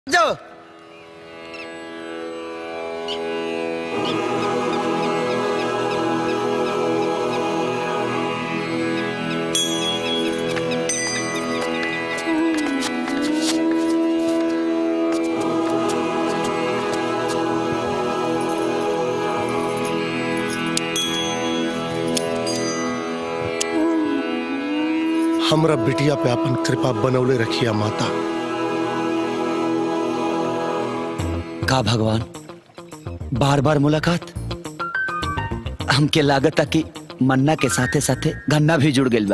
जाओ हमरा बिटिया पे अपन कृपा बनौले रखिया माता का भगवान बार बार मुलाकात हमके लागत कि मन्ना के साथे साथे गन्ना भी जुड़ गइल बा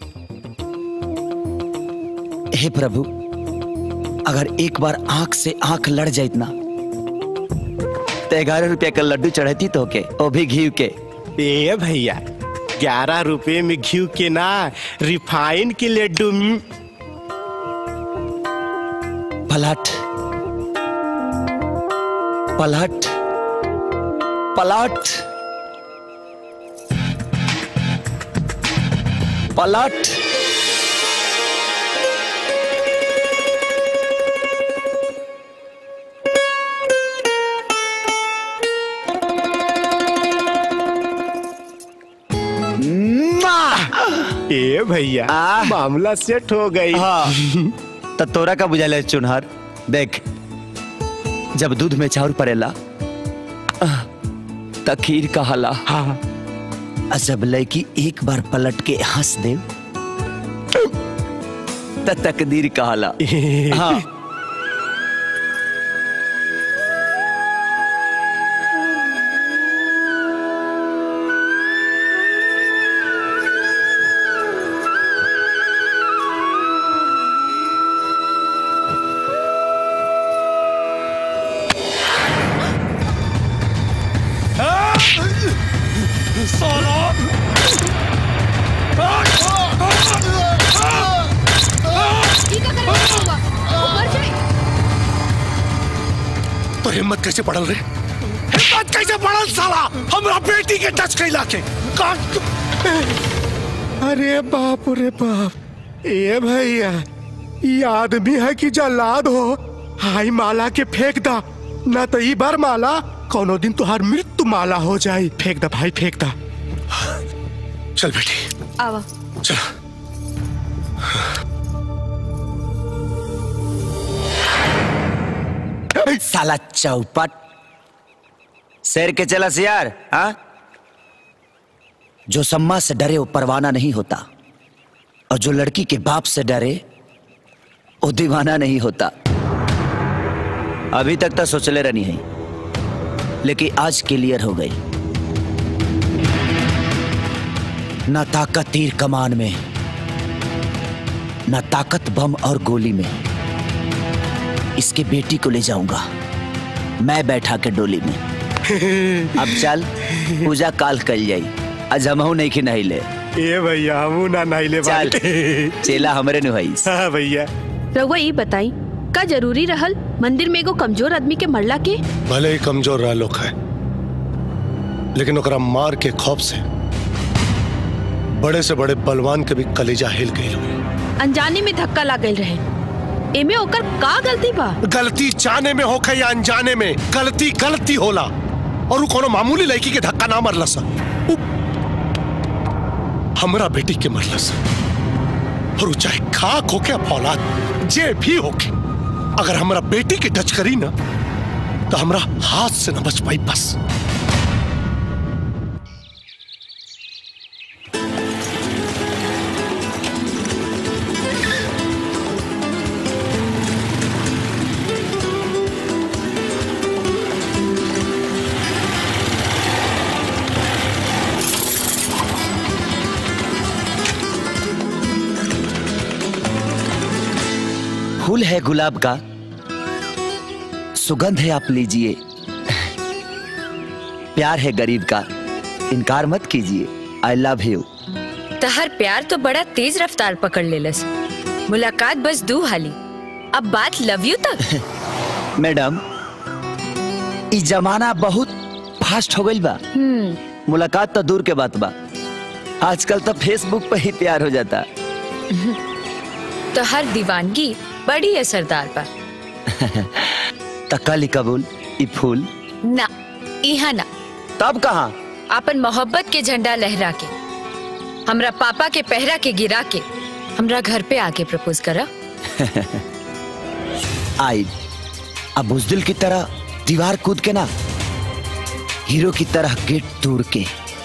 हे प्रभु अगर एक बार आंख से आंख लड़ जाइत ना तो ग्यारह रुपया का लड्डू चढ़ती तो के वो भी घी के ए भैया ग्यारह रुपए में घी के ना रिफाइन के लड्डू म, पलट पलट पलट पलट ए भैया आह। मामला सेट हो गई हाँ तो तोरा का बुझाला है चुनहर देख जब दूध में चाउर पड़ेला आह, त खीर कहाला हाँ आ जब लड़की एक बार पलट के हंस दे त तकदीर कहाला हाँ ठीक है करो होगा ऊपर जाए तो हिम्मत कैसे पड़ल रे हिम्मत कैसे पड़ल साला हमरा बेटी के टच कैला के काट अरे बाप रे बाप ए भैया ये आदमी है कि जल्लाद हो हाई माला के फेंक दा ना तो ई बार माला कोनो दिन तुहार मृत्यु माला हो जाए फेंक दा भाई फेंक दा चल बेटी आवा चल साला चौपट शेर के चला सियार हाँ जो सम्मा से डरे वो परवाना नहीं होता और जो लड़की के बाप से डरे वो दीवाना नहीं होता अभी तक तो सोचले रहनी है लेकिन आज क्लियर हो गई ना ताकत तीर कमान में ना ताकत बम और गोली में इसके बेटी को ले जाऊंगा मैं बैठा के डोली में अब चल पूजा काल कल जाई आज हमहू नहीं कि नहीं ले ए भैया हमू ना नहिले चल चेला हमरे नु हईस हाँ भैया रउआ ये बताई का जरूरी रहल मंदिर में एगो कमजोर आदमी के मरला के भले ही कमजोर रह लोग है लेकिन ओकरा मार के खौफ से बड़े से बड़े बलवान के भी कलेजा हिल गई हुई अनजाने में धक्का लाग गइल रहे एमे ओकर का गलती बा गलती जाने में होखे या अनजाने में गलती गलती होला और उ कोनो मामूली लड़की के धक्का ना मरलस उ हमरा बेटी के मरलस और उ चाहे खाक होके या फौलाद जे भी होके अगर हमरा बेटी के टच करी ना तो हमरा हाथ से न बच पाई बस फूल है गुलाब का सुगंध है आप लीजिए प्यार है गरीब का इनकार मत कीजिए आई लव यू तहर प्यार तो बड़ा तेज रफ्तार पकड़ लेलस मुलाकात बस दू हाली अब बात लव यू तक मैडम ई जमाना बहुत फास्ट हो गइल बा मुलाकात तो दूर के बात बा आजकल तो फेसबुक पे ही प्यार हो जाता तो हर दीवानगी बड़ी असरदार बा तकाली कबूल ई फूल ना इहा ना तब कहाँ अपन मोहब्बत के झंडा लहरा के हमरा पापा के पहरा के गिरा के हमरा घर पे आके प्रपोज करा आई अब बुजदिल की तरह दीवार कूद के ना हीरो की तरह गेट तोड़ के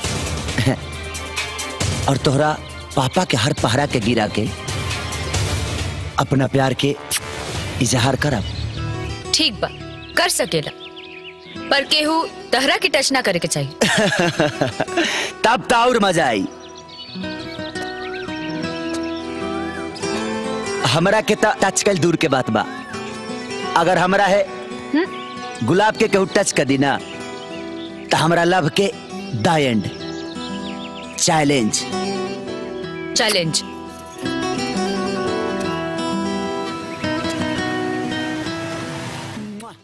और तोहरा पापा के हर पहरा के गिरा के अपना प्यार के इजहार करब ठीक बा कर सकेला पर केहू तहरा के टच ना करे के चाहिए तब तो और मजा आई हमरा के त टच कल दूर के बात बा अगर हमरा है गुलाब के केहू टच कर दी ना तो हमरा लव के द एंड चैलेंज चैलेंज